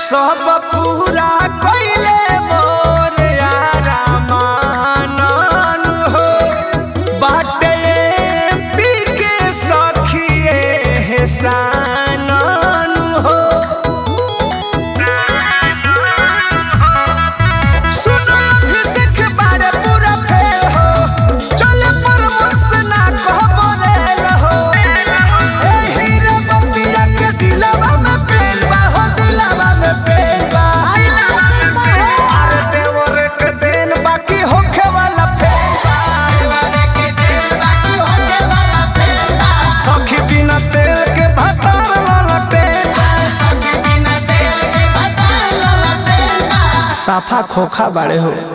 सब पूरा कइले मोर यारा मानन हो बाटे पी के सखिए हेसानन हो सुनो अभिषेक बारे पूरा फेल हो चले परवश ना कहबो रेल हो ए हीरे बतिया के दिलवा में पेन बा हो दिलवा में पेन बा अरे देवर के देन बाकी होखे वाला फेल बा सखी बिना तेल के भतार वाला तेल साफा खोखा बाड़े हो